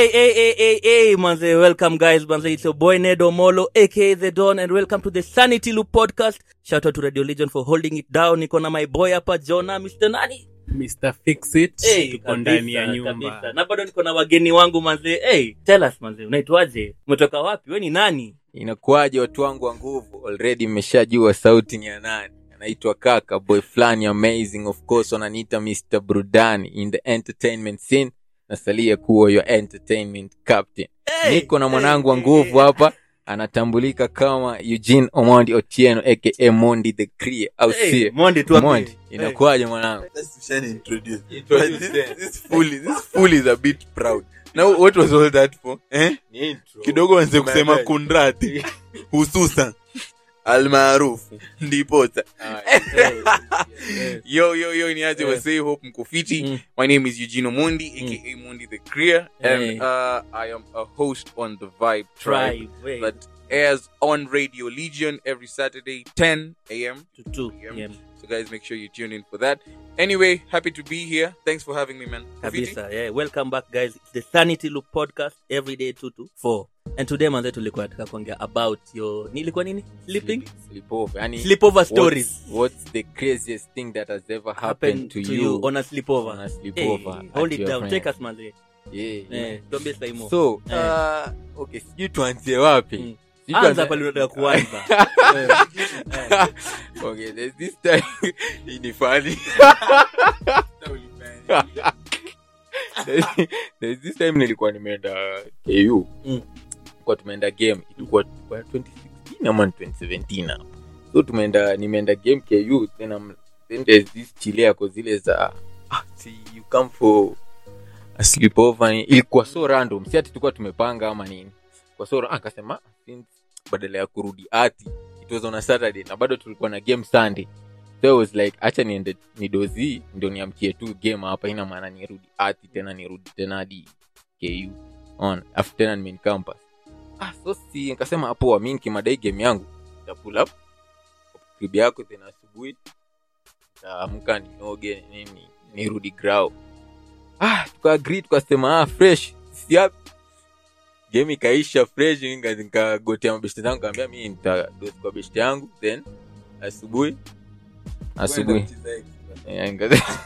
Hey, hey, hey, hey, hey, manze. Welcome, guys. Manze, it's your boy Nedo Molo, aka The Don, and welcome to the Sanity Loop podcast. Shout out to Radio Legion for holding it down. Niko na my boy hapa, Jonah, Mr. Nani. Mr. Fix It Hey, tuko kabisa, ndani ya kabisa. nyumba Na bado niko na wageni wangu manze. Hey, tell us manze, unaitwaje? Umetoka wapi? We ni nani? inakuwaje watu wangu wa nguvu already mmeshajua sauti ni ya nani anaitwa kaka boy fulani amazing of course wananiita mr brudani in the entertainment scene nasalia kuwa your entertainment captain Hey, niko na mwanangu wa hey, nguvu hey. hapa anatambulika kama eugene omondi otieno aka mondi the crea au Hey, sio Mondi tu hapo. mondi Hey. inakuwaje mwanangu Let's try and introduce. Introduce But this, them. this fool, is- this fool is a bit proud. Now, what was all that for? Eh? Ni intro. Kidogo wanze kusema Umeelewa? kundrati hususan almaarufu ndiposa Ah, yeah. yo yo yo niaje Yeah. wasei hope mko fiti Mm. my name is eugene omondi aka mondi the career and Hey. uh, i am a host on the vibe tribe Tribe. Hey. that airs on radio legion every saturday 10 a.m To two. Yeah. Yeah. so guys make sure you tune in for that anyway happy to be here thanks for having me man Fiti? kabisa yeah. welcome back guys it's the sanity loop podcast every day 2 to 4 and today manze tulikuwa nataka kuongea about your nilikuwa nini sleeping Sleepover. Yani, sleepover what's- stories what's the craziest thing that has ever happened happened to, to you, you on a sleepover on a sleepover hey, at hold it your down friend? take us manze Yeah, yeah. eh tuambie saimo so Eh. uh, okay sijui tuanzie wapi Mm. Sijui anza tuanzie- pale unataka kuanza okay there's this time hii ni funny There's- there's this time nilikuwa nimeenda ku Mm. kwa tumeenda game ilikuwa kwa 2016 ama ni 2017 hapo so tumeenda nimeenda game ku then, I'm, then there's this chile yako zile za ah, see, you come for a sleepover ilikuwa so random si ati tulikuwa tumepanga ama nini kwa so ra- akasema since badala ya kurudi ati it was on a saturday na bado tulikuwa na game sunday so I was like acha niende nidozi ndio niamkie tu game hapa ina maana nirudi ati tena nirudi tena hadi ku on afu tena ni main campus ah so si nikasema hapo mi nikimadai game yangu nita pull up crib yako tena asubuhi nitaamka nioge nini nirudi grau ah tukaagree tukasema ah fresh siap game ikaisha fresh nika- nikagotea mabeshte zangu kaambia mi nitadozi kwa beshte yangu then asubuhi asubuhi Eh, nika-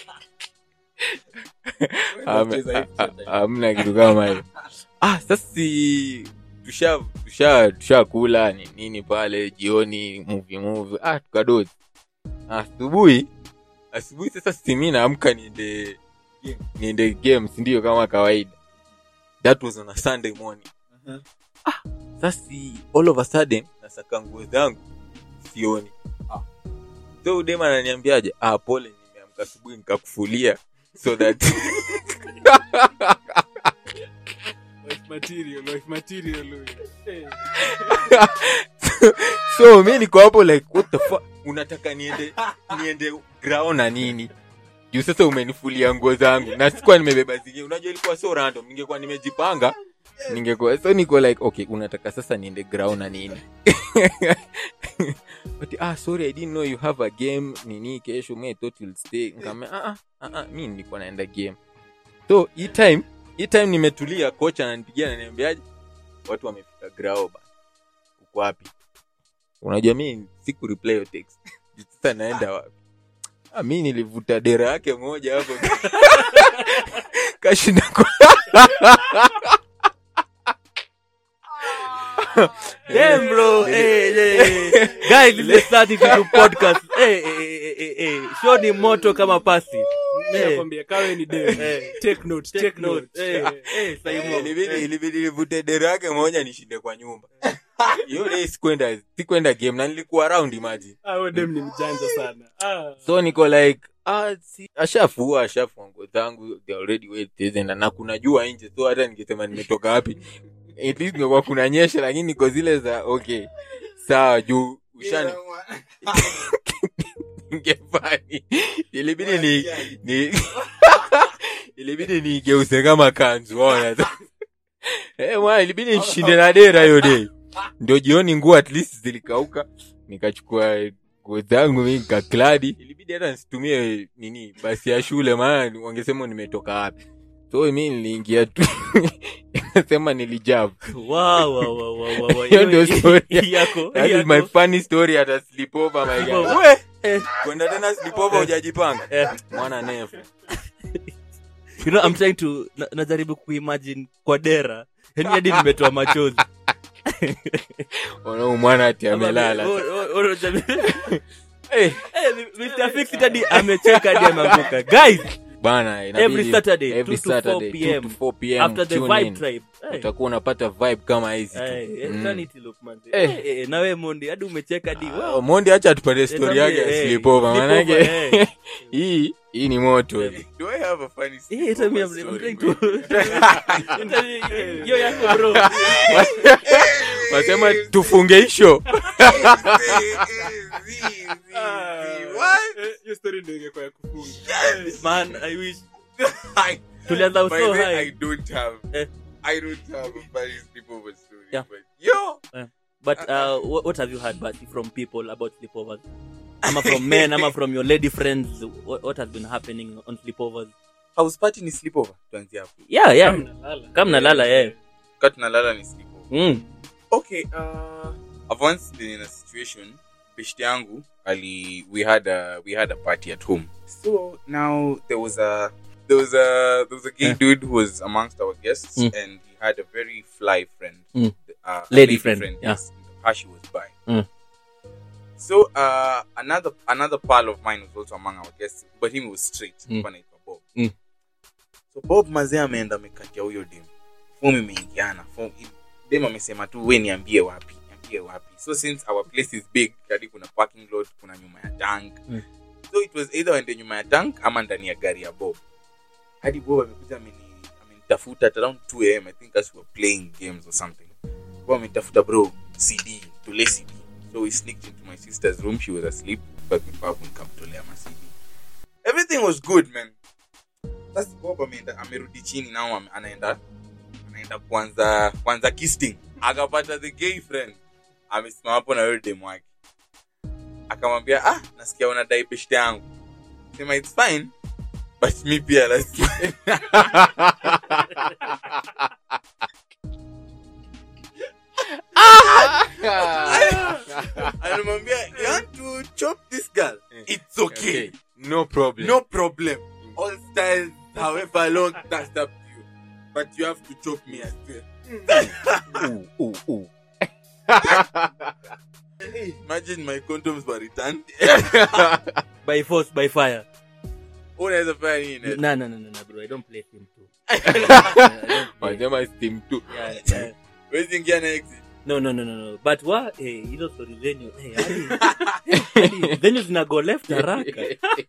Ame- a- a- hamna kitu kama hiyo ah sasa si tusha tusha tushakula ni nini pale jioni movie movie ah tukadozi asubuhi asubuhi sasa simi naamka niende niende game sindio kama kawaida that was on a sunday morning ah sasa all of a sudden nasaka nguo zangu sioni so udema ananiambiaje ah pole nimeamka asubuhi nikakufulia so that Life material, life material huyu. Eh. so mi niko hapo like what the fuck unataka niende niende ground na nini juu sasa umenifulia nguo zangu na sikuwa nimebeba zingine unajua ilikuwa so random ningekuwa nimejipanga ningekuwa so niko like okay unataka sasa niende ground na nini but ah sorry i didn't know you have a game nini kesho me thought you'll stay ngame ah ah, ah ah mi nilikuwa naenda game so hii time hii time nimetulia kocha ananipigia ananiambiaje watu wamefika grao ba uko wapi unajua mi siku reply your text sasa naenda wapi ah, mi nilivuta dera yake moja hapo kashinda kwa Damn, bro. Hey, hey, hey. Guys, this is the Sanity Loop podcast. Hey, hey, hey, hey, hey. Show ni moto kama pasi. Mi Eh. nakwambia kawe ni dem. Eh. Take note, Take take note. note. Hey, Eh. hey, Saimo. ilibidi Hey. ilibidi nivute dera yake moja nishinde kwa nyumba hiyo day sikwenda sikwenda game na nilikuwa around imagine Ah, huyo dem ni mjanja sana Ah. so niko like ah, si, ashafua ashafua nguo zangu they already wet na na kuna jua nje so hata ningesema nimetoka wapi at least ngekuwa kuna nyesha lakini niko zile za okay sawa juu ushani ngefani ilibidi ni, ni ilibidi nigeuze kama kanzu ona eh mwana ilibidi nishinde na dera hiyo day ndio jioni nguo at least zilikauka nikachukua nguo zangu mi nikakladi ilibidi hata nisitumie nini basi ya shule maana wangesema nimetoka wapi so mi niliingia tu nasema nilijab Wow, wow, wow, wow, wow, wow. Hiyo ndio Hiyo- story. yako, That is yako. my funny story at a sleepover, my guy. Sleepover. We, Eh. kwenda tena sleepover hujajipanga Eh. mwana nefu you know, I'm trying to na- najaribu kuimagine kwa dera yani hadi nimetoa machozi Ona huyu mwana ati amelala Oh, oh, oh, jamii. Eh, Eh, Mr. Fix It hadi amecheka hadi ameanguka guys bana inabidi- every saturday every 2 to 4 Saturday, 2 pm to 4 pm after the tune vibe in. tribe Eh, utakuwa unapata vibe kama hizi tu. eh, eh, Mm. sanity look, manze. Eh. Eh, eh, nawe mondi hadi umecheka hadi Ah, wow. mondi hacha tupate story yake ya Eh, sleepover sleepover, manake eh. hii hii ni moto Eh. Do I have a funny Eh, sleepover tell me, I'm- I'm story, trying man? to- Hiyo yako bro wasema tufunge hisho What? Eh, hiyo story ndio ingekuwa ya kufunga man i wish I- tulianza By so the way, I high don't have Eh. I don't have a funny sleepover story. Yeah. But yo, but uh, what, what have you heard but from people about sleepovers ama from men ama from your lady friends what, what has been happening on sleepovers house party ni sleepover. Tuanzie hapo. yeah yeah Mnalala. kama nalala yeah Kati tunalala ni sleepover. mm. Okay, uh, I've once been in a situation. Beshte yangu, ali, we had a we had a party at home. So now there was a there was a there was a gay Yeah. dude who was amongst our guests, Mm. and he had a very fly friend, Mm. uh, a Lady friend, yeah. Yes, her she was by. Mm. So uh, another another pal of mine was also among our guests, but him was straight. Mm. Kwa anaitwa Bob. Mm. So Bob mazee ameenda amekatia huyo dem. Fomu imeingiana. Fomu dem amesema tu we niambie wapi niambie wapi so since our place is big kadi kuna parking lot kuna nyuma ya tank Mm. so it was either waende nyuma ya tank ama ndani ya gari ya bob hadi bob amekuja ameni- amenitafuta at around 2 am i think as we were playing games or something bob amenitafuta bro cd tule cd so we sneaked into my sister's room she was asleep but babu nikamtolea ma cd everything was good man sasa bob ameenda amerudi chini nao ame- anaenda anaenda kwanza kwanza kisting akapata the gay friend amesimama hapo na yule demu wake akamwambia ah nasikia unadai beshte yangu sema its fine but mi pia lazima anamwambia you want to chop this girl it's okay, Okay, no problem no problem all styles however long that's up to you but you have to chop me as well Ooh, ooh, ooh. imagine my condoms were returned by force by fire unaweza fanya nini no no no no no bro i don't play him too I don't play. Wanasema steam tu yeah, yeah. wezi ingia na exit no no no no no but wa eh, hizo story zenyu eh, hadi- hadi zenyu zinago left haraka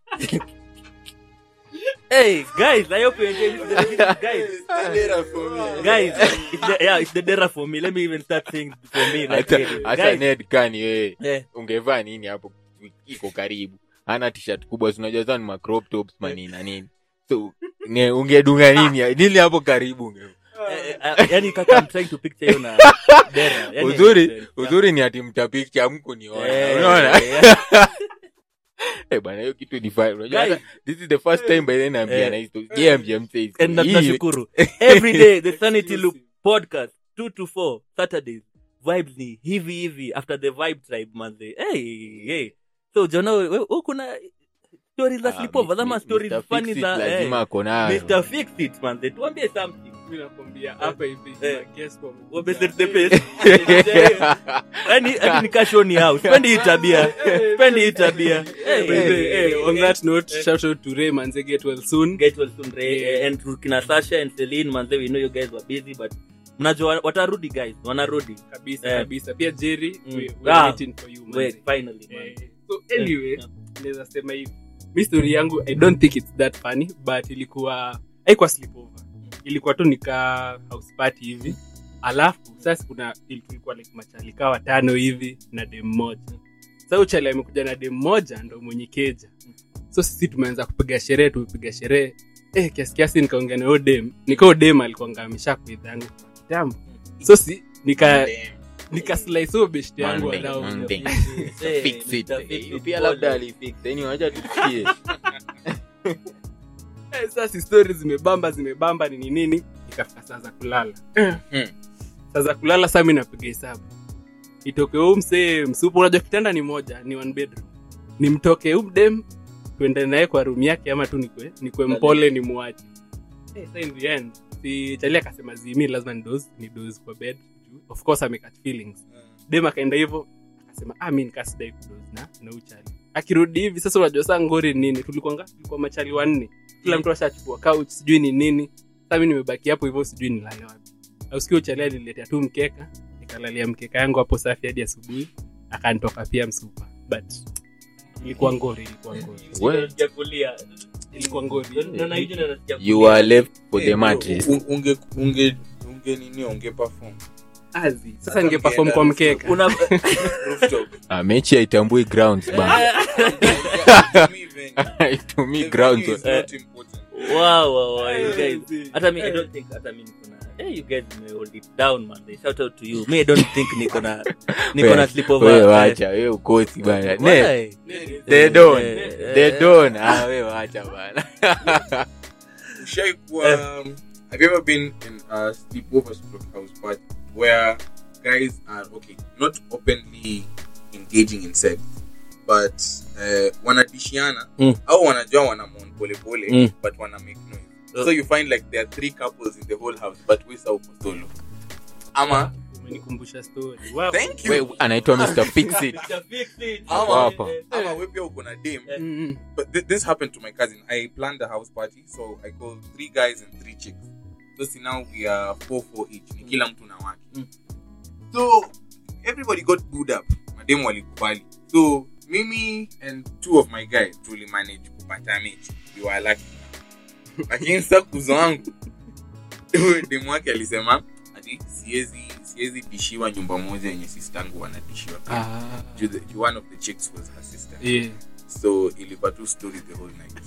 hey guys i hope you enjoy this, this guys Dera for me. guys it's the, yeah it's the dera for me let me even start saying for me like Hata- really. hata guys ned kani wewe eh, ungevaa nini hapo iko karibu hana t-shirt kubwa sinajua zao ni ma crop tops manini na nini so ne, ungedunga nini nili hapo karibu unge eh, eh, yani kaka i'm trying to picture you na dera yani uzuri yeah. uzuri ni ati mtapikcha amku niona Eh, unaona yeah. eh bana hiyo kitu ni fine unajua Guys. hata this is the first time by then ambia Eh. na histo je ambia mse and na hii tunashukuru every day the sanity loop podcast 2 to 4 saturdays vibes ni hivi hivi after the vibe tribe manze hey, hey. so jona we- we- we kuna stories za Ah, sleepovers ama Mr. stories Fix funny It za eh, lazima ako nayo Mr. Fix It manze tuambie something mi nakwambia hapa hivi Eh. kuna guest wamekuja. Wameset the pace. yani hadi nikashoni house spendi hii tabia spendi hii tabia By the way, eh, on that note shout out to Ray manze get well soon get well soon Ray, and to kina Sasha and Celine manze we know you guys were busy but mnajua watarudi guys wanarudi kabisa Eh. kabisa pia Jerry Mm. we, we're Ah. waiting for you manze. wait finally man. Eh, so anyway Yeah. naweza sema hivi mi story yangu i don't think it's that funny but ilikuwa haikuwa sleepover ilikuwa tu nika house party hivi alafu sasa kuna il- tulikuwa like machalika watano hivi na dem moja sa uchali amekuja na dem moja ndo mwenye keja so sisi tumeanza kupiga sherehe tumepiga sherehe eh, kiasi kiasi nikaongea na huyo dem nikao dem alikuanga amesha kuidhangu kwa kitambo so si nika nika slice huyo beshte yangu Monday, wadau Monday. Eh, Fix it. Mr. Fix Eh, It pia Paul. labda alifix yani wacha tusikie Eh, sasa stori zimebamba zimebamba nini nini ikafika saa za kulala Hmm. saa za kulala saa mi napiga hesabu itoke huu msee msupu unajua kitanda ni moja ni one bedroom nimtoke huu mdem tuende naye kwa room yake ama tu nikwe, nikwe mpole ni muache hey, so in the end si chali akasema zimi lazima ni doze ni doze kwa bed Juu, of course amekat feelings dem akaenda hivyo akasema ah, mi nikasidai kudoze na na uchali akirudi hivi sasa unajua saa ngori ni nini tulikuwa nga tulikuwa machali wanne kila mtu ashachukua couch sijui ni nini sasa mi nimebaki hapo hivyo sijui nilale wapi ausikio uchali aliniletea tu mkeka nikalalia mkeka yangu hapo safi hadi asubuhi akanitoka pia msupa but ilikuwa ngori ilikuwa ngori Well. Nasikia kulia. ilikuwa ngori Naona hiyo ndio nasikia you kulia. are left for Eh, the bro, mattress u- unge unge unge nini unge perform azi sasa ningeperform kwa mkeka Una- rooftop Ah, mechi haitambui grounds bana To me, venue. haitumii The grounds venue is not important. Wow, wow, wow, you guys. Azi. hata mi i don't think hata mi niko na hey, you guys may hold it down man They shout out to you me i don't think niko na niko na Wewe sleepover wacha wewe ukosi bana ne Why? they don't Eh, they eh, don't ah wewe wacha bana Ushai kuwa, um, have you ever been in a sleepover stroke house party where guys are okay, not openly engaging in sex, but uh, wanadishiana Mm. au wanajua wanamon polepole Mm. but wana make noise. Uh. So you find like there are three couples in the whole house, but we saw solo. Ama umenikumbusha story wow. thank you. wewe anaitwa Mr Fix It Mr. Fix It. Ama- Hapa. Ama we pia uko na dem Eh. Mm, but th- this happened to my cousin. I planned a house party, so I called three guys and three chicks. So see now we are four four each. Ni kila mtu na wake. Mm. So everybody got booed up. Mademu walikubali. So mimi and two of my guys tuli manage kupata mechi. We were lucky. Lakini sasa kuzo wangu huyo demu wake alisema ati siwezi siwezi dishiwa nyumba moja yenye sistangu wanadishiwa. ah, Juu the- juu one of the chicks was her sister yeah. so ilikuwa tu story the whole night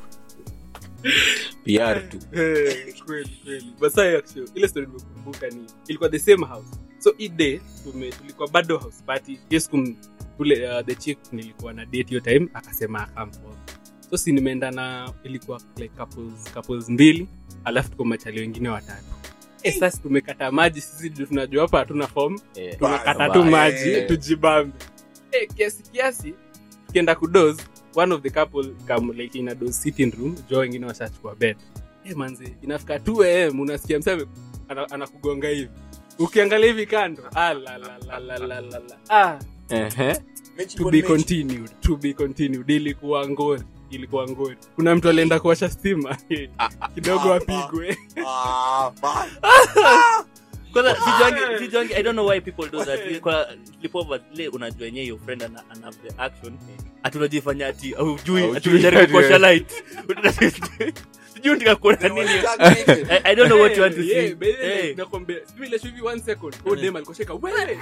PR tu Eh, kweli kweli but sasa actually ile story nimekumbuka ni ilikuwa the same house so hii day tume tulikuwa bado house party hiyo siku m- ule uh, the chick nilikuwa na date hiyo time akasema come for so si nimeenda na ilikuwa like couples couples mbili alafu tuko machali wengine watatu eh sasa tumekata maji sisi ndio tunajua hapa hatuna form Eh, tunakata Bye. tu maji Eh. tujibambe eh kiasi kiasi tukienda kudos one of the couple come like in a dose sitting room jo wengine washachukua bed eh manzi inafika 2 am unasikia mseme ana- anakugonga hivi ukiangalia hivi kando ah la la la la la la la ah Ehe. to be continued to be continued ilikuwa ngori ilikuwa ngori kuna mtu alienda kuwasha stima kidogo apigwe kwanza sijuangi sijuangi i don't know why people do that kwa sleepover ile unajua yenyewe your friend ana, ana have the action ati unajifanya ati hujui ati Haujui, unajaribu ati- kuosha light sijui ndika kuona nini I, i don't know what you want to Yeah, see by the way, hey. nakwambia, sijui ile hivi one second oh dem alikosheka wewe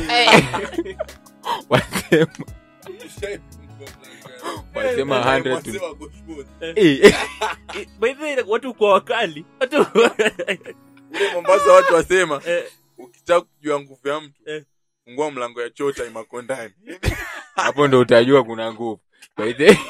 Wasema- wasema 100 to- Eh, by the way watu kwa wakali watu ule mombasa watu wasema Eh. ukitaka kujua nguvu ya mtu Eh. fungua mlango ya choo time ako ndani hapo ndo utajua kuna nguvu By the-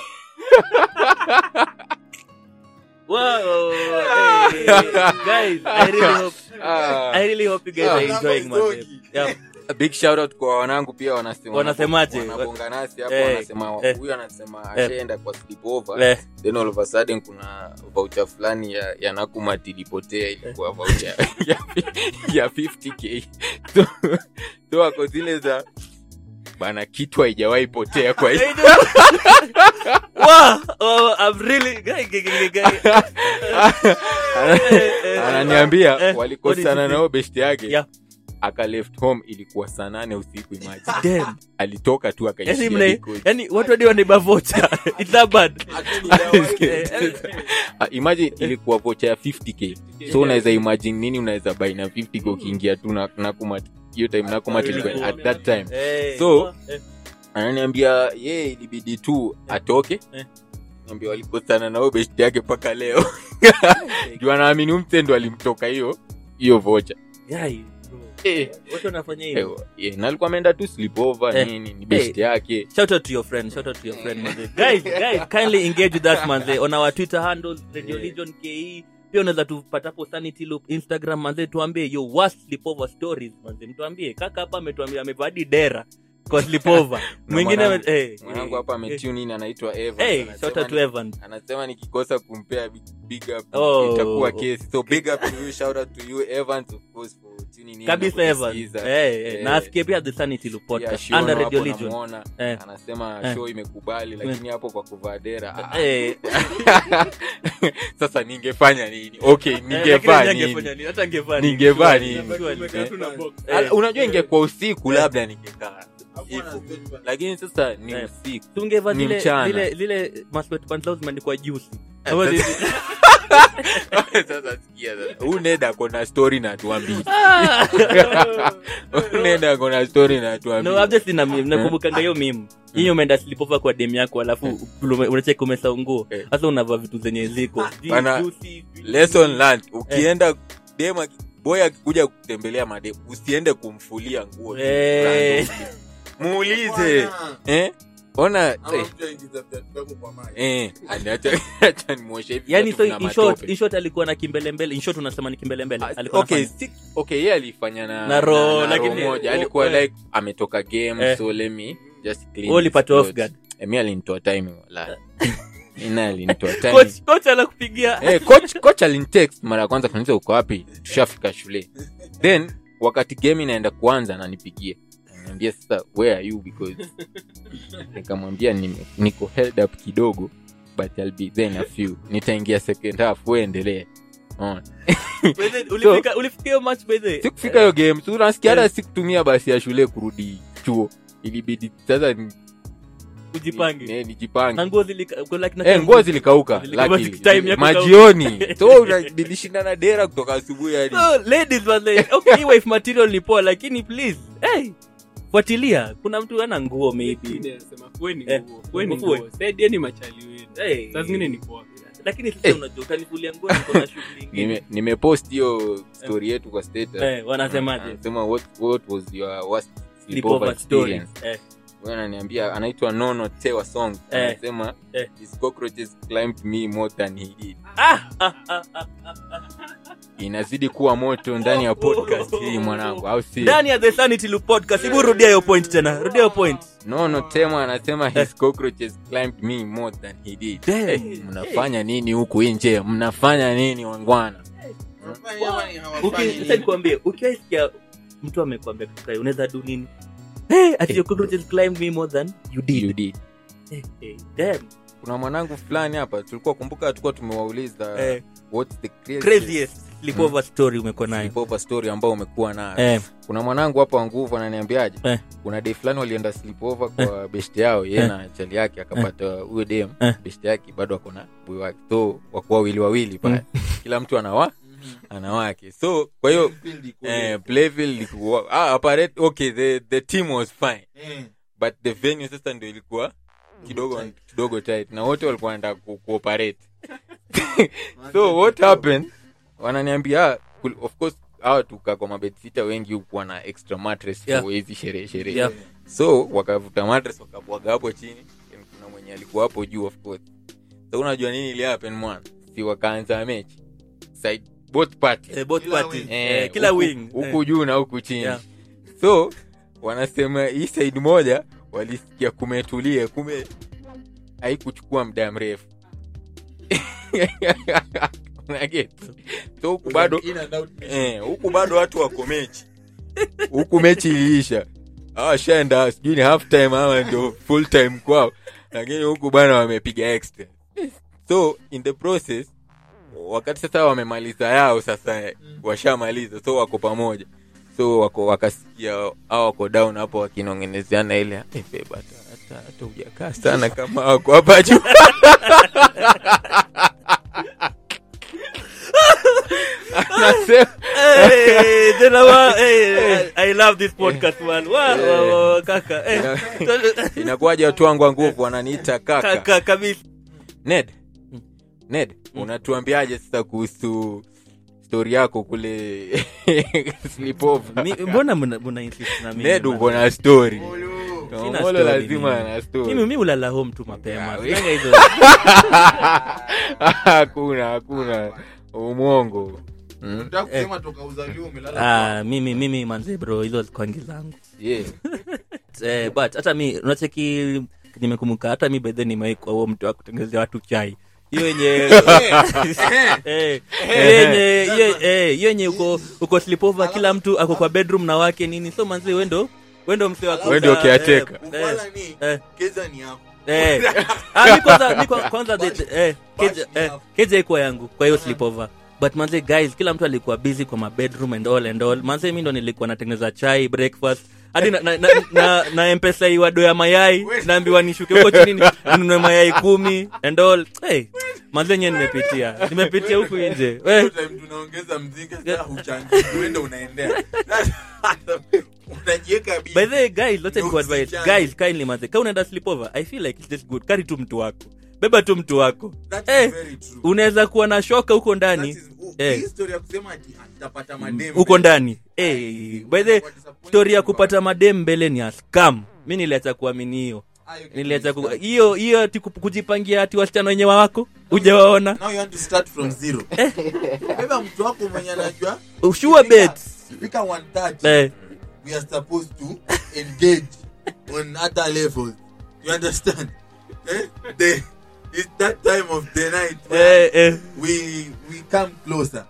wow hey, guys i really hope Ah. i really hope you guys are enjoying my yeah. A big shout out kwa wanangu pia wanasema Wanasemaje? wanabonga nasi hapo Eh, wanasema eh. huyu anasema Eh. ashaenda kwa sleepover Eh, then all of a sudden kuna voucher fulani ya, ya nakumat ilipotea ilikuwa voucher ya, ya 50k so, so ako zile za bana kitu haijawahi potea kwa hii wow oh, i'm really guy, guy, guy, guy. ananiambia Eh, what walikosana did you nao best yake Yeah. aka left home ilikuwa saa nane usiku imaji Damn. alitoka tu yani akaishia mna Likoni. yani watu hadi wanaiba vocha it's that bad Eh, Ah, imagine ilikuwa vocha ya 50k so unaweza imagine nini unaweza buy na 50k ukiingia tu na nakumat hiyo time nakumat ilikuwa at that time Eh, So, eh, ananiambia ye ilibidi tu atoke Eh. ambia walikosana nao best yake mpaka leo juu anaamini umtendo alimtoka hiyo hiyo vocha guy, bro. Eh, watu wanafanya eh, hivyo eh, na alikuwa ameenda tu sleepover Eh. nini ni best yake shout out to your friend shout out to your friend manze guys guys kindly engage with us manze on our twitter handles radio Yeah. legion ke pia unaweza tupata hapo sanity loop instagram manze tuambie your worst sleepover stories manze mtuambie kaka hapa ametuambia amevadi dera kwa sleepover mwingine mwanangu- ame- eh, mwanangu eh, hapa eh. ametune in anaitwa Evans. Hey, Anasema shout out to ni- Evan. anasema nikikosa kumpea big, big up Oh. itakuwa kesi so big up to you shout out to you Evans of course for tuning in kabisa na Evan. kutusikiza. Eh, eh, Eh, na asikie pia the sanity loop pia podcast Shiono under radio hapo legion namuona, Eh. anasema Eh. show imekubali lakini hapo kwa kuvaa dera ah, Eh, sasa ningefanya nini okay eh, ningevaa lakini nini angefanya nini? Hata angevaa nini? Ningevaa Surely, nini? surely. Tumekaa tu na box. Eh. Ala, unajua ingekuwa usiku Eh. labda ningekaa hivyo lakini sasa ni Eh. usiku tungeva Ni zile mchana. zile zile maswetpants zao zimeandikwa juice Eh, Ama sasa- zizi- sasa sikia sasa huu neda kona story na tuambii neda kona story na tuambii no obviously na meme nakumbukanga hiyo meme hiyo umeenda sleepover kwa dem yako alafu ume- unacheka umesa nguo Eh. sasa unavaa vitu zenye ziko Ji- Bana, juicy, lesson learned ukienda dem aki- boy akikuja kutembelea madem usiende kumfulia nguo tu Eh. randomly. muulize eh ona eh, eh and acha acha nimwoshe hivi yani viatu so vina in short, matope. in short alikuwa na kimbelembele in short unasema ni kimbelembele Ah, alikuwa okay anafanya. si, okay yeye alifanya na Na roho, na lakini- roho moja oh, alikuwa eh. like ametoka game Eh. so let me just clean Wewe ulipata his off clothes. guard. Eh, mi alinitoa time wala ina alinitoa time coach coach anakupigia eh coach coach alinitext mara ya kwanza kaniuliza uko wapi tushafika shule then wakati game inaenda kuanza ananipigia ananiambia sasa where are you because nikamwambia nime- niko held up kidogo but I'll be there in a few nitaingia second half wewe endelee Unaona? By the- ulifika ulifika hiyo match by the sikufika hiyo game so unasikia hata sikutumia basi ya shule kurudi chuo ilibidi sasa ni- ujipange ni- nijipange na nguo zilika kwa like na Eh, nguo zilikauka Zilikuwa luckily. time ya kukauka. majioni so una- nilishindana dera kutoka asubuhi hadi so ladies was like okay hii wife material ni poa lakini please hey fuatilia kuna mtu ana nguo maybe Nasema, fueni Eh, nguo, fueni mfue. nguo. Saidieni machali wenu. hey Saa zingine ni poa. lakini sasa Eh. unajua utanivulia nguo niko na shughuli ingine Nime- nimepost hiyo story yetu kwa status eh wanasemaje Anasema, what, what was your worst sleepover sleepover story experience eh Huyo ananiambia anaitwa nono tewa song Eh. anasema Eh. his cockroaches climbed me more than he did ah ah ah ah inazidi kuwa moto ndani ya podcast hii mwanangu au si ndani ya the sanity loop podcast hebu rudia hiyo point tena rudia hiyo point nono tema anasema his cockroaches climbed me more than he did Damn. Eh, mnafanya nini huku nje mnafanya nini wangwana Uki- sasa nikwambie ukiwaisikia mtu amekwambia kitu kama hiyo, unaweza do nini hey ati your cockroaches climbed me more than you did you did hey, hey, damn kuna mwanangu fulani hapa tulikuwa kumbuka tulikuwa tumewauliza eh what's the craziest, craziest sleepover story umekuwa nayo sleepover story ambao umekuwa nayo eh kuna mwanangu hapa wa nguvu ananiambiaje Eh. kuna day fulani walienda sleepover kwa beshte yao ye Eh. na chali yake akapata huyo dem Eh. beshte yake bado ako na bui wake so wako wawili wawili pale kila mtu anawa ana wake so kwa hiyo eh, playfield ilikuwa ah, apparent, okay the, the team was fine but the venue sasa ndio ilikuwa kidogo kidogo tight na wote walikuwa wanaenda ku, cooperate so what happened wananiambia ah, kul- of course hawa tuka kwa mabedfita wengi hukuwa na extra mattress Yeah. for hizi sherehe sherehe Yeah. so wakavuta mattress wakabwaga hapo chini Then kuna mwenye alikuwa hapo juu of course so unajua nini ili happen mwana si wakaanza mechi side both parties eh, both parties Eh, eh, kila huku- wing huku juu na huku chini Yeah. so wanasema hii side moja walisikia kumetulia kume haikuchukua muda mrefu Unaget? so huku bado eh, huku bado watu wako mechi huku mechi iliisha awashaenda sijui ni half time ama ndio full time kwao lakini huku bana wamepiga extra so in the process wakati sasa wamemaliza yao sasa washamaliza so wako pamoja so wako wakasikia au wako down hapo wakinongenezeana ile "Eh, babe, hata hata hata hujakaa sana kama wako hapa juu anasema Hey, tena wa- hey, I- I love this podcast man. Wa- wa- wa- kaka eh. inakuwaje watu wangu wa nguvu wananiita kaka kaka kabisa ned ned unatuambiaje sasa kuhusu story yako kule sleepover Mi- mbona mna mna insist na mimi ned man? uko na story Sina Omolo story lazima mimi. ana mimi story mi ulala home tu mapema Yeah, Sinanga hizo hakuna hakuna umwongo Mm, Unataka kusema toka uzaliwa umelala ah, mimi mimi manze bro hizo kwangi zangu yeah. eh, but hata mi unacheki nimekumbuka hata mi bedhe nimeikwa huo mtu wa kutengenezea watu chai hiyo yenye Eh, hiyo yenye hiyo- eh, hiyo yenye uko uko sleepover kila mtu ako kwa bedroom na wake nini so manzi wendo wendo mse wa Alafu- kuuza, Wewe ndio caretaker. eh, Ukwala ni eh, keza ni yako eh. Ah, mi kwanza mi kwa- kwanza the- the- eh, keja- eh, keja ikuwa yangu kwa hiyo sleepover but manze guys kila mtu alikuwa busy kwa mabedroom and all and all manze mi ndo nilikuwa natengeneza chai breakfast hadi na, na, na, na, na mpesa iwado ya mayai naambiwa nishuke huko chini ni- ninunue mayai kumi and all hey, manze nye nimepitia nimepitia huku nje we Hiyo time tunaongeza mziki sasa huchangi uende unaendea unajiweka bi by the way guys let's No, go advise usijali. guys kindly manze kama unaenda sleepover i feel like it's just good carry tu mtu wako beba tu mtu wako That Eh, is very true. unaweza kuwa na shoka huko That ndani is- u- eh. hii story ya kusema ati atapata madem huko ndani hey, by the story ya kupata madem mbele ni a scam mi niliacha kuamini hiyo niliacha ku- hiyo hiyo ati kup- kujipangia ati wasichana wenye wako ujawaona now you want to start from zero beba mtu wako mwenye anajua ushua bet fika 130 eh, we are supposed to engage on other levels you understand eh? the, it's that time of the night where eh, eh. we we come closer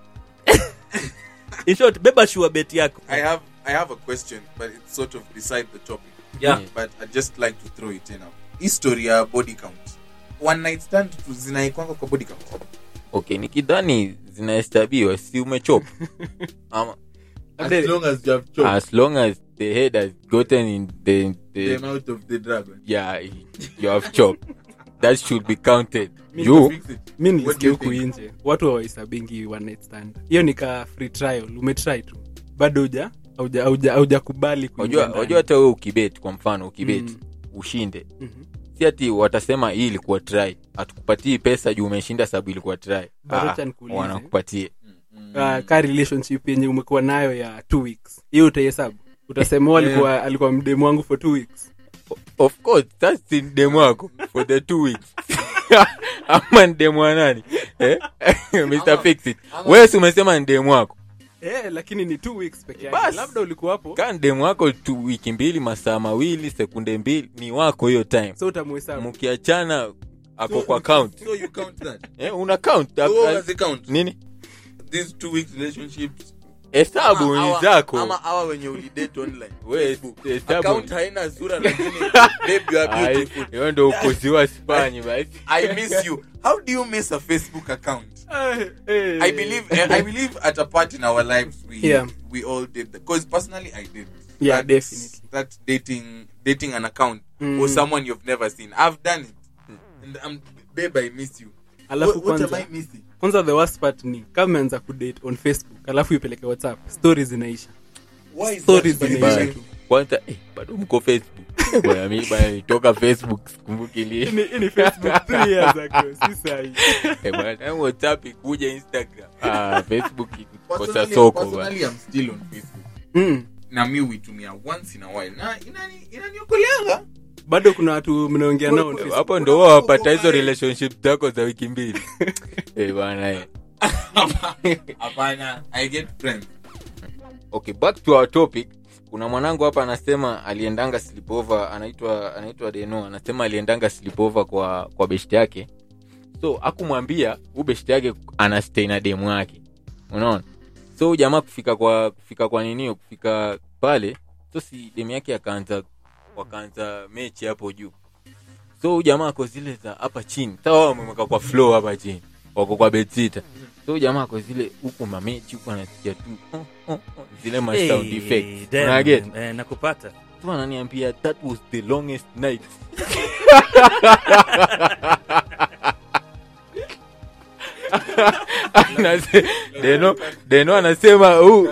in short beba shua bet yako i have i have a question but it's sort of beside the topic yeah. but i just like to throw it in now history ya body count one night stand tu zinaikwanga kwa body count okay nikidhani zinahesabiwa si umechopa ama as long as you have choked as long as the head has gotten in the, the the mouth of the dragon yeah you have chopped that should be counted Mi you Fix it. mi What do nilisikia you huku think? nje watu hawaisabingi one night stand hiyo ni ka free trial umetry tu bado uja auja auja aujakubali kuingia wajua ndani. wajua hata wewe ukibet kwa mfano ukibet Mm. ushinde Mhm. si ati watasema hii ilikuwa try hatukupatii pesa juu umeshinda sababu ilikuwa try But Ah, acha nikuulize. wanakupatie Ah, ka relationship yenye umekuwa nayo ya two weeks hiyo utaihesabu utasema "Oh, alikuwa alikuwa mdemu wangu for two weeks of course that's in demu wako for the two weeks ama ni demu wa nani eh? mr fix it wewe si umesema ni demu wako eh, lakini ni two weeks peke yake Bas. labda ulikuwa hapo kaa ni demu wako tu wiki mbili masaa mawili sekunde mbili ni wako hiyo time so utamuhesabu mkiachana ako So- kwa count so you count that eh, una count so what was the count nini these two weeks relationships hesabu Ama ni hawa- zako ama hawa wenye ulidate online We, Facebook. hesabu- account haina sura lakini babe you are Ai, beautiful hiyo ndo ukoziwa spanyi basi i miss you how do you miss a facebook account Eh, eh. i believe eh, i believe at a part in our lives we Yeah. we all did that because personally i did Yeah, That- definitely. that dating dating an account Mm. or someone you've never seen i've done it and um, babe i miss you alafu what, what am kwanza i missing kwanza the worst part ni kama umeanza kudate on facebook alafu ipeleke whatsapp stories zinaisha why is Stories that zinaisha Bye. tu. kwanza eh, bado mko facebook bwana mi bwana nitoka facebook sikumbuki Hii lini ni- hii ni facebook three years ago si sahi Eh, bwana tangu whatsapp ikuja instagram ah, facebook kosa Personally- soko bwana personally i'm still on facebook mm. na mi huitumia once in a while na inani- inaniokoleanga bado kuna watu mnaongea nao on Facebook. hapo ndo wao wapata hizo relationship zako za wiki mbili eh, bwana eh. hapana i get friends okay back to our topic kuna mwanangu hapa anasema aliendanga sleepover anaitwa anaitwa deno anasema aliendanga sleepover kwa kwa beshte yake so akumwambia huu beshte yake anastay na demu yake unaona so huyu jamaa kufika kwa kufika kwa ninio kufika pale so si demu yake akaanza wakaanza mechi hapo juu so huyu jamaa ako zile za hapa chini sawa wao wamemweka kwa flow hapa chini wako kwa bedsita so huyu jamaa ako zile huku mamechi huku anasikia tu oh, oh, oh, zile ma sound Hey, effects damn, unaget eh, nakupata tu ananiambia that was the longest night Anase- deno deno anasema huu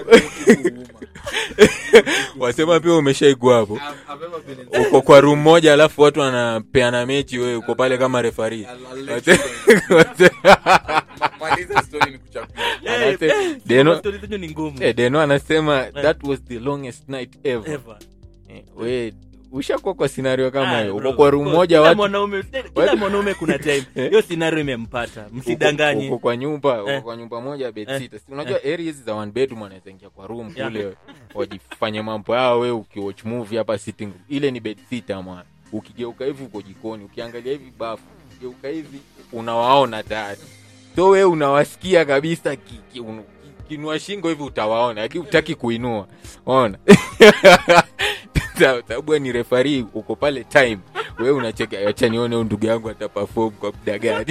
wasema pia umeshaigwa hapo uko kwa room moja alafu watu wanapeana mechi wewe uko pale kama refari maliza story ni kuchapia Eh, Anase- eh, Deno- stories zenyu ni ngumu Eh, deno anasema that was the longest night ever Ever. Eh, we ushakuwa kwa scenario kama Ah, hiyo bro. uko kwa room moja Kila watu mwanaume kila mwanaume kuna time Eh. hiyo scenario imempata uko- msidanganye uko kwa nyumba uko Eh. kwa nyumba moja bed Eh. sitter. si unajua area hizi za one bedroom wanaweza ingia kwa room Yeah. kule wajifanye mambo yao we ukiwatch movie hapa sitting room ile ni bed sitter mwana ukigeuka hivi uko jikoni ukiangalia hivi bafu ukigeuka hivi unawaona tayari so we unawasikia kabisa ki- ki- unu- ki- kinua shingo hivi utawaona lakini utaki kuinua ona Sa- sababu we ni refari uko pale time we unacheka acha nione huyu ndugu yangu ataperform kwa muda gani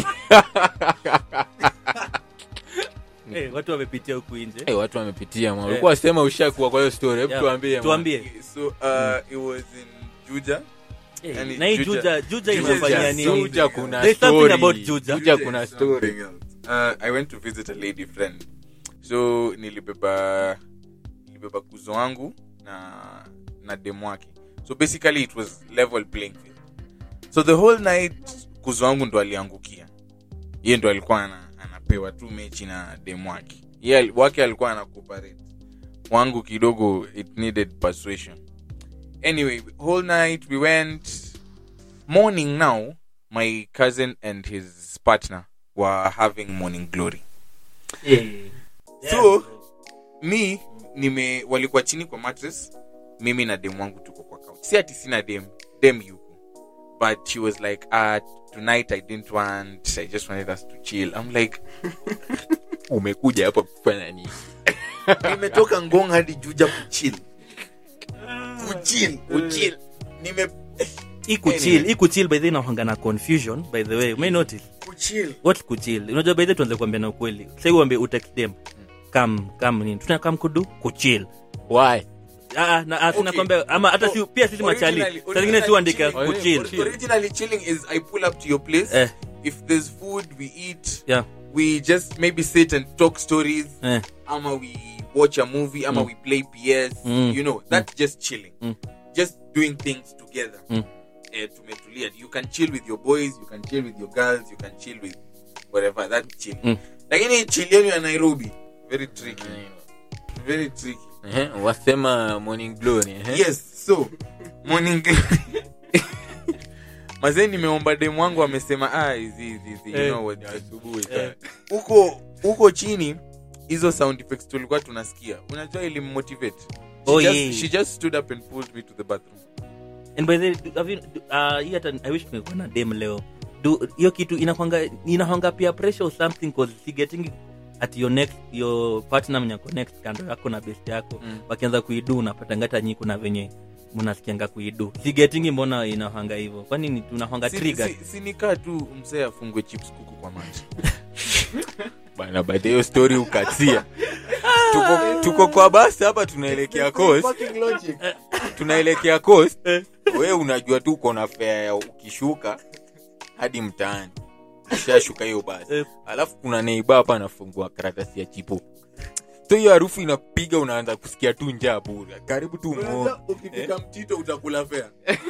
Eh, watu wamepitia huku nje hey, watu wamepitia ma Eh. ulikuwa sema ushakuwa kwa hiyo story hebu Yeah. tuambie ma. tuambie so uh, it was in juja Eh, Yani na hii Juja- juja juja Juja inafanyia is nini Juja kuna There's something story. about Juja. Juja kuna is story something else. Uh, i went to visit a lady friend so nilibeba nilibeba kuzo wangu na na demu wake so basically it was level playing field so the whole night kuzo wangu ndo aliangukia yeye ndo alikuwa ana, anapewa tu mechi na demu wake Yeye al- wake alikuwa ana cooperate wangu kidogo it needed persuasion anyway whole night we went morning now my cousin and his partner were having morning glory Eh. So, mi nime walikuwa chini kwa mattress mimi na dem wangu tuko kwa couch si ati sina dem dem yuko but she was like uh, tonight i didn't want i just wanted us to chill i'm like umekuja hapa kufanya nini nimetoka ngong hadi juja kuchill kuchill kuchill nime hii kuchill Anyway. hii kuchill by the way inahanga na confusion by the way may notice kuchill what kuchill unajua by the way tuanze kuambia na ukweli sasa uambie utext them kam kam nini tuna kam kudu kuchill why ah na ah, sina Okay. kwambia ama hata si pia sisi machali Originally- saa zingine si uandika originally kuchill chilling- originally chilling is i pull up to your place eh if there's food we eat yeah we just maybe sit and talk stories eh ama we watch a movie ama Mm. we play ps Mm. you know that's just chilling Mm. just doing things together Mm. eh, tumetulia you can chill with your boys you can chill with your girls you can chill with whatever that's chill Mm. lakini chill yenu ya nairobi very tricky very tricky Ehe, wasema morning glory ehe. yes so morning mazee nimeomba demu wangu amesema ah hizi hizi hizi you Eh. know what asubuhi Eh. huko huko chini hizo sound effects tulikuwa tunasikia unajua ilimmotivate she, Oh, just, yeah. she just stood up and pulled me to the bathroom and by the way, have you, uh, hii hata i wish tungekuwa na dem leo do hiyo kitu inakwanga inakwanga pia pressure or something cause si getting at your next your partner mnyako next kando yako na best yako Mm. wakianza kuidu unapata ngata nyi kuna venye mnasikianga kuidu si getting mbona inahanga hivyo kwani ni tunahanga Si- trigger si- si nikaa tu mzee afungwe chips kuku kwa maji bana baada hiyo story ukatia tuko, tuko kwa basi hapa tunaelekea coast tunaelekea coast we unajua tu uko na fea ya ukishuka hadi mtaani ushashuka hiyo basi Eh. alafu kuna neiba hapa anafungua karatasi ya chipo so hiyo harufu inapiga unaanza kusikia tu njaa bure karibu tu muone ukifika mtito utakula fea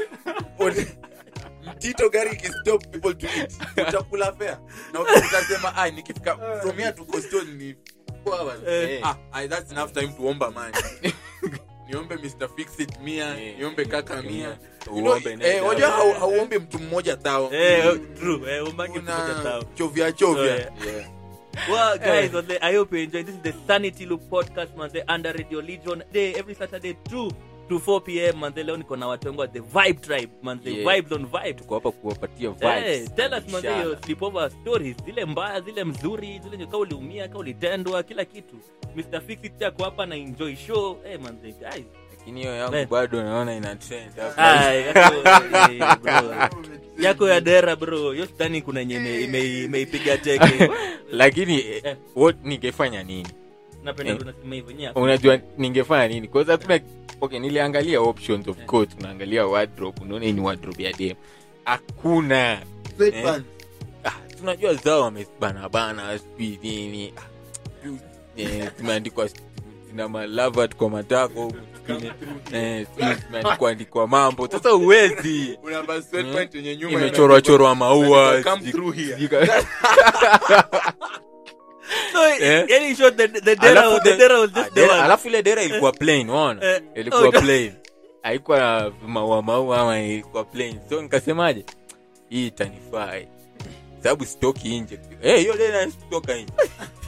mtito gari ikistop people to eat utakula fea na uta- utasema ah nikifika from here to Coastal ni four hours." Eh. ah ah, that's enough time tuomba mani niombe mr fixit mia Eh. niombe kaka mia You know, Uombe nenda. eh, wajua hau- hauombi mtu mmoja thao eh true eh umangi kuna kumoja tao chovya chovya Eh. Well, guys, on the, I hope you enjoyed. This is the Sanity Loop podcast, man. The under Radio Legion day every Saturday 2 to 4 p.m. Man, the leo niko na watu wangu wa the Vibe Tribe, man. The Yeah. vibes on vibes. tuko hapa kuwapatia Hey, vibes tell us man, Ishara. your sleepover stories zile mbaya zile mzuri zile nyoka uliumia ka ulitendwa kila kitu mr fixit ako hapa na enjoy show hey, man, the guys lakini hiyo yangu Eh. bado naona ina trend hapa. Ay, yako, eh, bro. yako ya dera bro hiyo stani kuna yenye ime- ime- imeipiga teke lakini eh, Eh. what ningefanya nini napenda Eh. tunasema hivyo nyia unajua ningefanya nini kwanza hakuna okay niliangalia options of course unaangalia wardrobe unaona hii ni wardrobe ya dem hakuna Eh. ah, tunajua zao wamebanabana sijui nini Ah, eh, zimeandikwa zina malavat kwa matako huku zingine, eh, sijui zimeandikwa andikwa mambo sasa uwezi unavaa sweatpant yenye nyuma imechorwa chorwa maua Come sijui- through here. sijui ka- So, Eh? yani in short, the- the dera Alafu was- the the- dera was just ah, the dera- one. alafu ile dera ilikuwa plain unaona Eh, ilikuwa oh, plain haikuwa na maua maua ama ilikuwa plain so nikasemaje hii itanifaa eh. sababu sitoki nje Eh, hiyo dera sitoka nje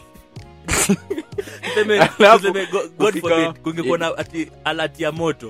Tuseme- Alafu, tuseme go- God kufika- forbid, kungekuwa na ati alert ya moto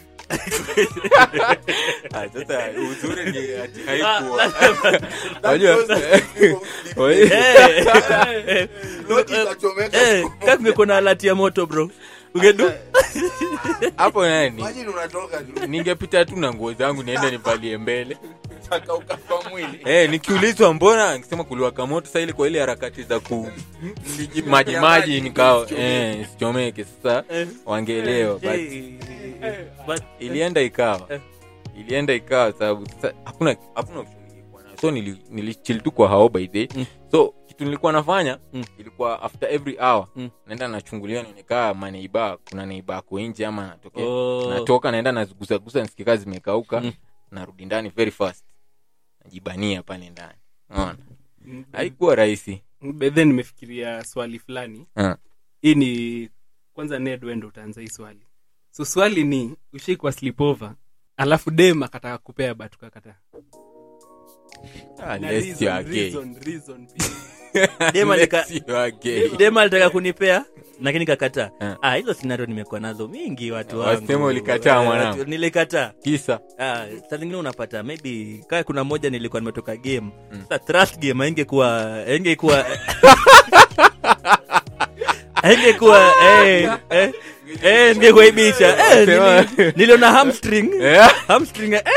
Ah, sasa uzuri ni ati Ah, haikuwa lazima- Unajua- Eh, eh, Noti eh, itachomeka. eh, kama kungekuwa na alert ya moto bro ungedu hapo nani Imagine unatoka tu, ningepita tu na nguo zangu niende nivalie mbele unataka ukafa mwili. Eh, nikiulizwa mbona nikisema kuliwaka moto sasa ili kwa ile harakati za ku maji maji nikao eh, sichomeke sasa Eh. wangeelewa but Eh, but- ilienda ikawa Eh. ilienda ikawa sababu sasa hakuna hakuna option nilikuwa nayo so nili, nilichill tu kwa hao by day Mm. so kitu nilikuwa nafanya Mm. ilikuwa after every hour Mm. naenda nachungulia nionekaa maneiba kuna neiba ako nje ama natokea Oh. natoka naenda nazigusagusa nisikikaa zimekauka Mm. narudi ndani very fast najibania pale ndani Unaona? haikuwa rahisi bedhe nimefikiria swali fulani Ah. hii ni kwanza ned wendo utaanza hii swali so swali ni ushaikwa sleepover alafu dem akataka kupea but ukakataa Ah, Na lest you reason, are gay. reason, reason pia. Dem alika- Lest you are gay. dem alitaka kunipea lakini kakataa Eh. ah, hizo sinario nimekuwa nazo mingi watu Wasema wangu. ulikataa, Eh, mwanangu. watu- nilikataa kisa Ah, saa zingine unapata maybe kaa kuna moja nilikuwa nimetoka game sasa trust game aingekuwa aingekuwa aingekuwa eh, eh, eh, ningekuwa ibisha eh, Sema- nili- niliona hamstring Eh? hamstring eh,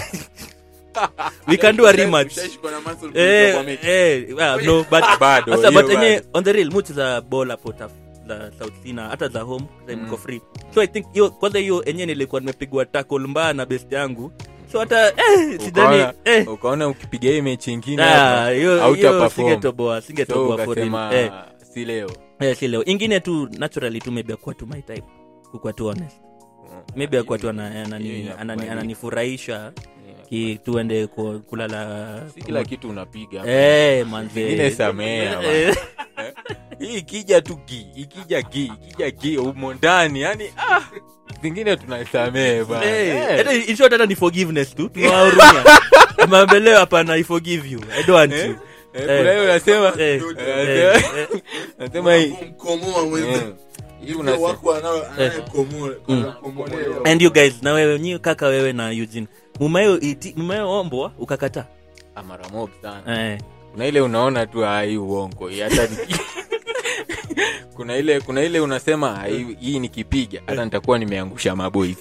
we can do a rematch Ushaishikwa na muscle eh, kwa mechi. eh, well, no but Bado, sasa hiyo but enye bado. on the real much za ball hapo taf za south sina hata za home time niko free so i think hiyo kwanza hiyo enye nilikuwa nimepigwa tackle mbaya na best yangu so hata eh, sidhani Ukaona- eh ukaona ukipiga hii mechi ingine ah, hapa, hiyo hauta hiyo perform. singetoboa So singetoboa for ukasema, real eh si leo eh si leo ingine tu naturally tu maybe akuwa tu my type kukuwa tu honest maybe akuwa tu ana- Hiyo anani- inakubalika. anani- ananifurahisha ki tuende ku- kulala si kila kitu unapiga eh manze Zingine samea, bana. Eh, hii ikija tu gi ikija gi ikija gi umo ndani yani ah, zingine tunasamee bana Eh, Eh. hata in short hata ni forgiveness tu tunawahurumia mambo hapana i forgive you i don't want Eh, you eh, Eh. kuna hiyo unasema Eh, eh, eh, unasema hii Kumkomoa mwenzi. eh, hii Hivyo unasema wako wanao- anayekomoa- anayekomolewa. and you guys na wewe nyi kaka wewe na eugene mumayo iti mumayo ombwa ukakataa ah, mara mob sana eh kuna ile unaona tu ah, hii uongo hii hata ni- kuna ile kuna ile unasema ah, hii- hii nikipiga hata nitakuwa nimeangusha maboys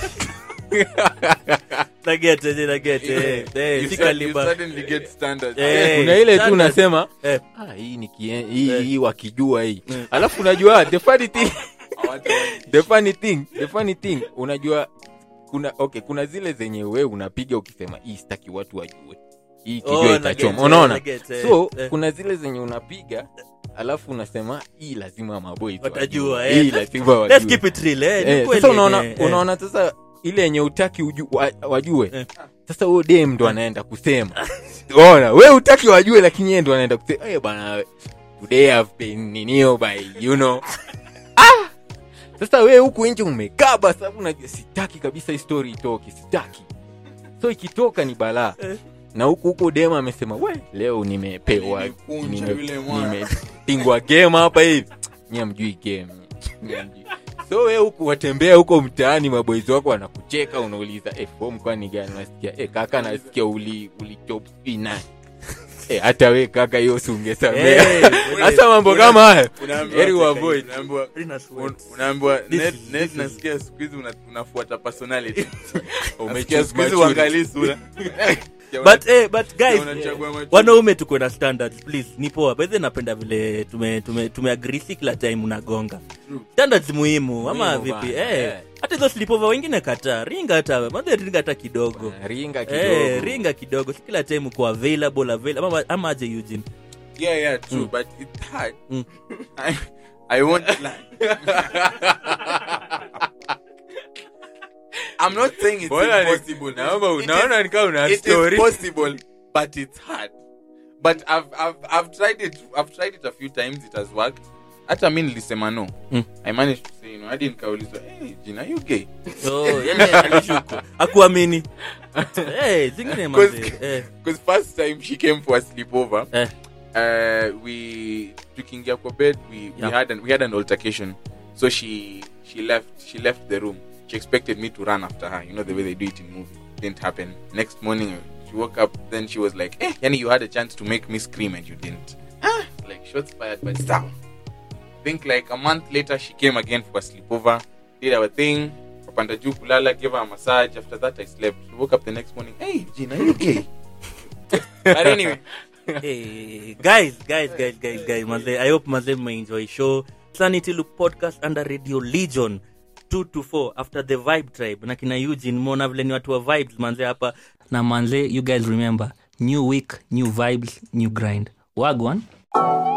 nagete je nagete eh eh You si start- you kaliba suddenly get standards. Eh, kuna ile tu standard. unasema eh ah, hii nikie- hii Eh. hii wakijua hii Eh. alafu unajua the funny thing Hawata- the funny thing the funny thing unajua kuna okay kuna zile zenye we unapiga ukisema hii sitaki watu wajue hii Oh, kijua na itachoma get, unaona na get, eh, so eh. kuna zile zenye unapiga alafu unasema hii lazima maboys Watajua, wajue. eh. hii lazima let's wajue keep it real eh, ni Eh, kweli sasa unaona eh, eh. unaona sasa ile yenye utaki uju, wa, wajue Eh. sasa huyo dem ndo anaenda kusema ona we utaki wajue lakini yeye ndo anaenda kusema hey, bana today I've been ninio by you know ah! sasa we huku nje umekaba sababu unajua sitaki kabisa hii story itoke sitaki so ikitoka ni balaa Eh. na huku huku dem amesema we leo nimepewa Nilikunja nime- yule mwana." nimepingwa game hapa hivi nyie mjui game Nyie hamjui. so we huku watembea huko mtaani maboizi wako wanakucheka unauliza eh, form kwani gani nasikia eh, kaka nasikia uli ulichopi nani eh, hata we kaka hiyo si ungesamea Eh, hasa mambo kama haya Unaambiwa- heri uavoid unaambiwa- Rina sweat. un- unaambiwa This net- is- net this is- nasikia siku hizi una- unafuata personality Umechoose Nasikia siku hizi maturity. uangalii sura but eh but guys unachagua macho. wanaume tuko na standards please ni poa by the way napenda vile tume tume tumeagree si kila time unagonga True. standards muhimu ama Muhimu vipi bana, eh eh. hata hizo sleepover wengine kata ringa hata madhe ringa hata kidogo ringa kidogo eh ringa kidogo si kila time uko available available ama, ama aje Eugene yeah yeah true Mm. but it's hard Mm. I, I won't lie I'm not saying it's Bora ni- impossible naomba It is- unaona nikaa una it is story possible but it's hard but I've, I've, I've tried it I've tried it a few times it has worked hata mi nilisema no Mm. i managed to say no hadi nikaulizwa hey, jina you gay Oh, yani alishuku akuamini Eh, zingine manze eh, because first time she came for a sleepover eh. uh, we tukiingia kwa bed we, we Yeah. had an, we had an altercation so she she left she left the room she expected me to run after her you know the way they do it in movie didn't happen next morning she woke up then she was like eh yani you had a chance to make me scream and you didn't ah like shots fired but down think like a month later she came again for a sleepover did our thing kapanda juu kulala gave her a massage after that i slept she woke up the next morning hey gina you okay but anyway hey, guys guys guys guys guys manze i hope manze mmeenjoy show sanity loop podcast under radio legion 2 to 4 after the vibe tribe na kina eugene mona vile ni watu wa vibes manze hapa na manze you guys remember new week new vibes new grind wagwan